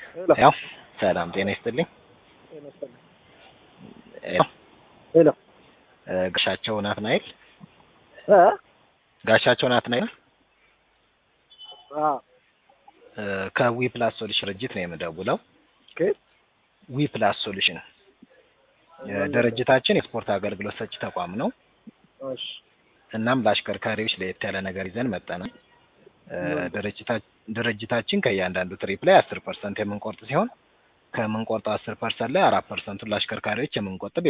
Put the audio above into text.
ያው ሰላም ጤና ይስጥልኝ። ሄሎ ጋሻቸው ናትናኤል እ ጋሻቸው ናትናኤል አ ከዊ ፕላስ ሶሉሽን ድርጅት ነው የምደውለው። ኦኬ ዊ ፕላስ ሶሉሽን ድርጅታችን የስፖርት አገልግሎት ሰጪ ተቋም ነው። እሺ እናም ለአሽከርካሪዎች ለየት ያለ ነገር ይዘን መጠናል። ድርጅታችን ከእያንዳንዱ ትሪፕ ላይ አስር ፐርሰንት የምንቆርጥ ሲሆን ከምንቆርጠው አስር ፐርሰንት ላይ አራት ፐርሰንቱን ለአሽከርካሪዎች የምንቆጥብ